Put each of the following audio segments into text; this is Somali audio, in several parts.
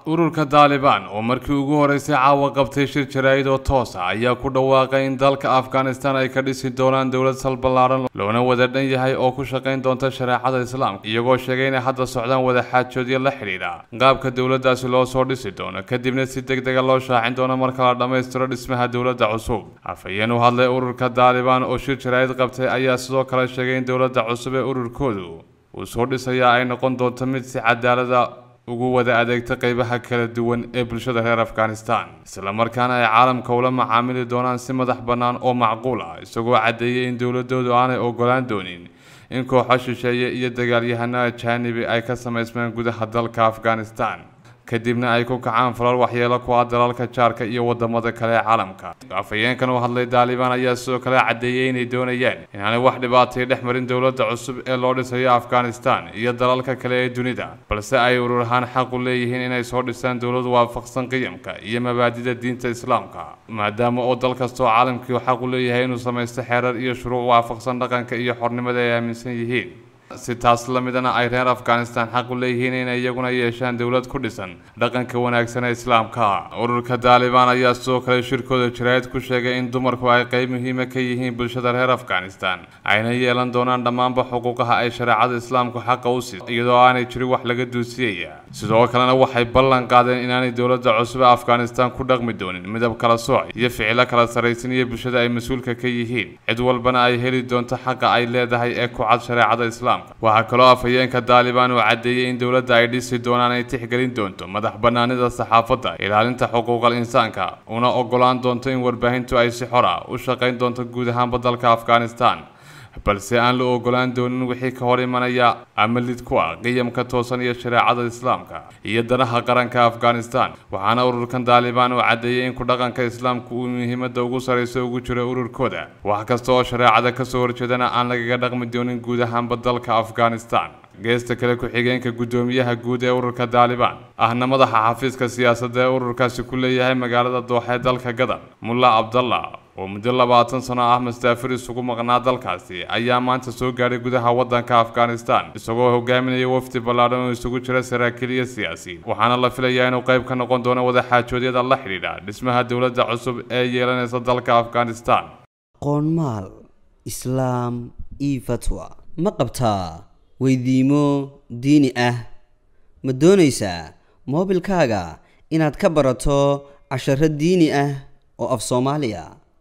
ururka daalibaan oo markii ugu horeysay caawa qabtay shir jaraa'id oo toos ah ayaa ku dhawaaqay in dalka afghanistan ay ka dhisi doonaan dowlad sal ballaaran loona wada dhan yahay oo ku shaqayn doonta shareecada islaamka iyagoo sheegay inay hadda socdaan wada xaajoodyo la xidhiidha qaabka dowladdaasi loo soo dhisi doono kadibna si deg dega loo shaacin doono marka la dhammaystiro dhismaha dowladda cusub afhayeen u hadlay ururka daalibaan oo shir jaraa'id qabtay ayaa sidoo kale sheegay in dowladda cusub ee ururkoodu uu soo dhisayaa ay noqon doonto mid si cadaalada ugu wada adeegta qeybaha kala duwan ee bulshada reer afghanistan islamarkaana ay caalamka ula macaamili doonaan si madax bannaan oo macquul ah isagoo caddeeyay in dowladoodu aanay ogolaan doonin in kooxo shisheeye iyo dagaalyahano ajaanibi ay ka samaysmeen gudaha dalka afghanistan kadibna ay ku kacaan falal waxyeelo ku ah dalalka jaarka iyo wadamada kale ee caalamka afhayeenkan u hadlay daalibaan ayaa sidoo kale caddeeyay inay doonayaan inaanay wax dhibaatay dhex marin dowladda cusub ee loo dhisayo afghanistan iyo dalalka kale ee dunida balse ay urur ahaan xaq u leeyihiin inay soo dhisaan dowlad waafaqsan qiyamka iyo mabaadida diinta islaamka maadaama oo dal kastoo caalamkii xaq u leeyahay inuu samaysto xeerar iyo shuruuc waafaqsan dhaqanka iyo xornimada ay aaminsan yihiin si taas la midana ay reer afghanistan xaq u leeyihiin inay iyaguna yeeshaan dowlad ku dhisan dhaqanka wanaagsan ee islaamka ururka daalibaan ayaa sidoo kale shirkooda jaraa'id ku sheegay in dumarku ay qeyb muhiima ka yihiin bulshada reer afghanistan ayna yeelan doonaan dhammaanba xuquuqaha ay shareecada islaamku xaqa u siiso iyadoo aanay jirin wax laga duusiyaya sidoo kalena waxay ballan qaadeen inaanay dowladda cusub ee afghanistan ku dhaqmi doonin midab kala sooc iyo ficilo kala saraysan iyo bulshada ay mas-uulka ka yihiin cid walbana ay heli doonto xaqa ay leedahay ee ku cad shareecada islaamka waxaa kaloo afhayeenka daalibaan uu caddeeyey in dowladda ay dhisi doonaan ay tixgelin doonto madax bannaanida saxaafadda ilaalinta xuquuqal insaanka una ogolaan doonto in warbaahintu ay si xor ah u shaqayn doonto guud ahaanba dalka afghanistan balse aan la ogolaan doonin wixii ka hor imanaya ama lid ku ah qiyamka toosan iyo shareecada islaamka iyo danaha qaranka afghanistan waxaana ururkan daalibaan uu caddeeyey in ku dhaqanka islaamku uu muhiimadda ugu sarayso ugu jiro ururkooda wax kasta oo shareecada kasoo horjeedana aan lagaga dhaqmi doonin guud ahaanba dalka afghanistan geesta kale ku-xigeenka guddoomiyaha guud ee ururka daalibaan ahna madaxa xafiiska siyaasadda ee ururkaasi ku leeyahay magaalada dooxa ee dalka gadan mulla cabdallah oo muddo labaatan sano ah mastaafir isugu maqnaa dalkaasi ayaa maanta soo gaadhay gudaha waddanka afghanistan isagoo hogaaminaya wafdi ballaadhan oo isugu jira saraakiil iyo siyaasiyiin waxaana la filayaa inuu qayb ka noqon doono wadaxaajoodyada la xidhiidha dhismaha dowladda cusub ee yeelanaysa dalka afghanistan qoonmaal islaam io fatwa ma qabtaa weydiimo diini ah ma doonaysaa moobilkaaga inaad ka barato casharo diini ah oo af soomaaliya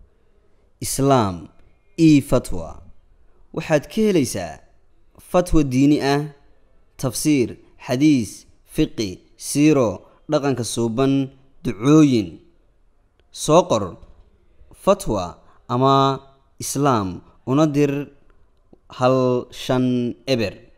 islaam io fatwa waxaad ka helaysaa fatwa diini ah tafsiir xadiis fiqi siiro dhaqanka suuban ducooyin soo qor fatwa ama islaam una dir hal shan eber